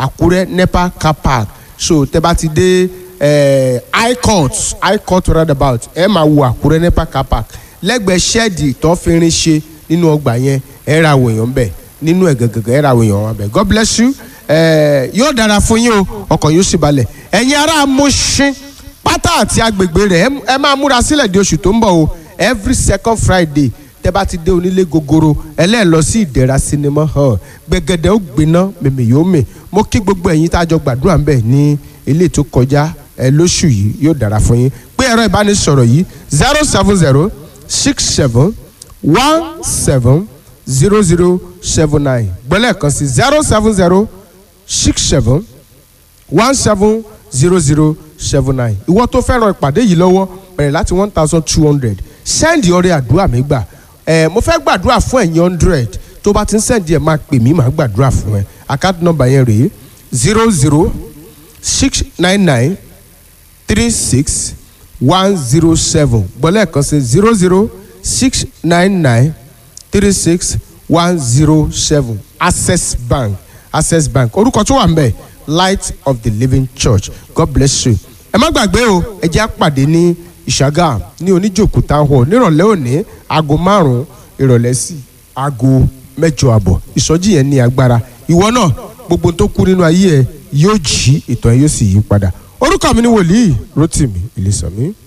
àkúrẹ́ nepa car park so tẹ́ bá ti dé eh, high court high court roundabout ẹ máa wo àkúrẹ́ nepa car park lẹ́gbẹ̀ẹ́ ṣẹ́ẹ̀dì tó fi rin ṣe nínú ọgbà yẹn ẹ ra àwọn èèyàn bẹ̀ nínú ẹ̀ gẹ̀gẹ̀gẹ̀ ẹ ra àwọn èèyàn wọn bẹ̀ god bless you eh, yóò dára fún yín o ọkàn yóò sì balẹ̀ ẹ̀yin ará Mùṣín pátá àti agbègbè rẹ̀ ẹ- ẹ máa múra sílẹ̀ di oṣù tó ń bọ̀ o every second friday tẹ́ bá ti dé onílé gogoro ẹlẹ́ẹ̀ lọ sí ìdẹ̀ra sinimá hall gbẹ̀gẹ̀dẹ̀ ó gbiná mèmí yóò mè mo kí gbogbo ẹ̀yin tá a jọ gbàdúrà ń bẹ̀ ní ilé tó kọjá ẹ lóṣù yìí yóò dára fún yín pé ẹ̀rọ ìbánisọ̀rọ̀ yìí zero seven zero six seven one seven zero zero seven nine gbọ́lẹ̀ kan sí zero seven zero six seven one seven zero zero seven nine ìwọ tó fẹ́ràn ìpàdé yìí lọ́wọ́ bẹ̀rẹ̀ láti one thousand two hundred sẹ́ndì ọrẹ àdúrà mi gbà ẹ̀ mo fẹ́ gbàdúrà fún ẹ̀yin hundred tó bá ti ń sẹ́ndì ẹ̀ máa pè mí máa gbàdúrà fún ẹ account number yẹn rèé zero zero six nine nine three six one zero seven gbọ́lẹ̀ kan sí zero zero six nine nine three six one zero seven access bank access bank orúkọ tó wà ń bẹ̀ light of the living church god bless you ẹ má gbàgbé o ẹ jẹ́ àpàdé ní ìṣàgà ní oníjòkó town hall nírọ̀lẹ́ òní aago márùn-ún ìrọ̀lẹ́ sí aago mẹ́jọ àbọ̀ ìsọjí yẹn ní agbára ìwọ náà gbogbo tó kú nínú ayé ẹ yóò jí ìtàn ẹ yóò sì yí padà orúkọ mi ni wòlíì rotimi ìlísànmí.